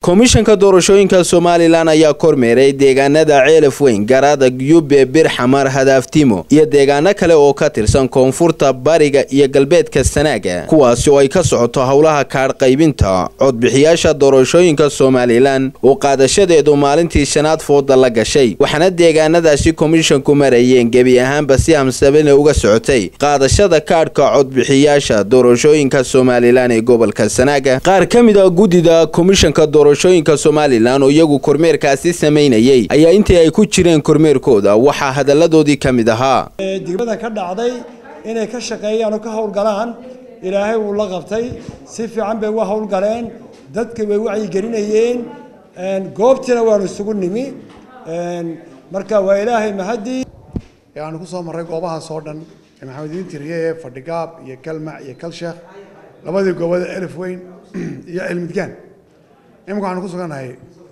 komishanka doorashooyinka somalilan ayaa kormeeray deegaanada ceelaf weyn garaada yube birxamar hadaaftiimo iyo deegaano kale oo ka tirsan koonfurta bariga iyo galbeedka sanaaga kuwaasi oo ay ka socoto howlaha kaadh qaybinta codbixiyaasha doorashooyinka somalilan oo qaadashadeedu maalintii shanaad fooda la gashay waxaana deegaanadaasi komishanku marayeen gebi ahaanba si hamsabane uga socotay qaadashada kaadhka codbixiyaasha doorashooyinka somalilan ee gobolka sanaaga qaar ka mid a guddida komishanka doorashooyinka somalilan oo iyagu kormeerkaasi samaynayay ayaa intii ay ku jireen kormeerkooda waxaa hadalladoodii ka mid ahaa degmada ka dhacday inay ka shaqeeyaan oo ka howlgalaan ilaahay wuu la qabtay si fiican bay uga howlgaleen dadka way wacyigelinayeen goobtiina waanu isugu nimi marka waa ilaahay mahadii aanu ku soo marray goobahaas oo dhan ee maxamediin tiriye ee fadhigaab iyo kalmac iyo kalsheekh labadii goobada elif weyn iyo cilmidgaan iminka waxaanu ku sugannahay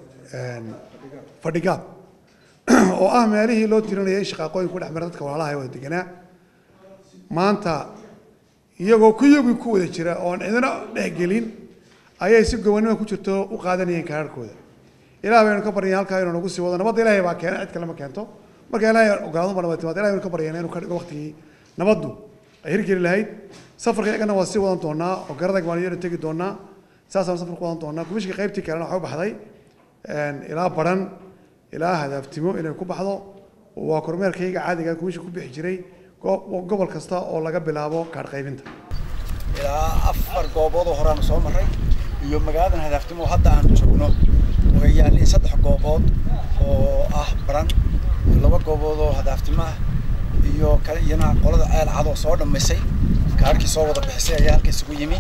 fadhigaab oo ah meelihii loo tirinayay shaqaaqooyin ku dhex mara dadka walaalaha ee wada deganaa maanta iyagoo kuyagii ku wada jira oon cidina dhexgelin ayay si gobanimo ku jirto u qaadanayeen kaararkooda ilaah baynu ka baryeen halkaa inuu nagu sii wado nabadda ilaahay baa keena cid kale ma keento marka ilaahay ogaado ba nabad timaad ilahay baynu ka baryeen inuu ka dhigo waqtigii nabaddu ay hirgeli lahayd safarka iyagana waa sii wadan doonaa oo garadag baan iyana tegi doonaa saasaan safar ku wadan doonaa kumishka qaybtii kalena waxay u baxday ilaa baran ilaa hadaaftimo inay ku baxdo waa kormeerkayga caadiga kumishka ku bixi jiray gobol kasta oo laga bilaabo kaadh qaybinta ilaa afar goobood oo horeaanu soo marray iyo magaaladan hadaaftimo hadda aanu joogno way yaalliin saddex goobood oo ah baran laba goobood oo hadaaftimo ah iyo kale iyana qolada ceel cadoo soo dhammaysay kaarhkii soo wada bixisay ayaa halka isugu yimi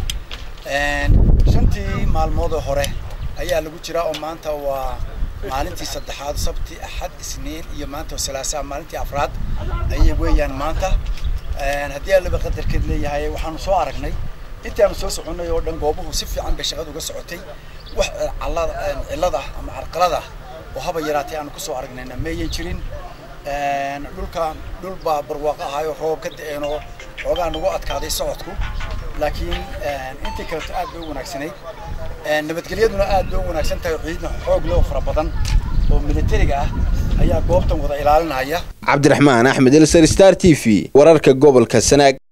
shantii maalmoodoo hore ayaa lagu jiraa oo maanta waa maalintii saddexaad sabti axad isniin iyo maanta salaasaa maalintii afraad ayay weeyaan maanta haddii allaba qadarkeed leeyahay waxaanu soo aragnay intii aanu soo soconnay oo dhan goobuhu si fiican bay shaqada uga socotay wax cillad ah ama carqalad ah oo haba yaraatay aanu kusoo aragnayna mayan jirin dhulka dhul baa barwaaqo ahaayo roob ka da-een oo xoogaa nagu adkaaday socodku laakiin intii kaleto aad bay u wanaagsanayd nabadgelyaduna aad bay u wanaagsan tahay ciidna xoog loo fara badan oo militariga ah ayaa goobtan wada ilaalinaya cabdiraxmaan axmed elsar star t v wararka gobolka sanaag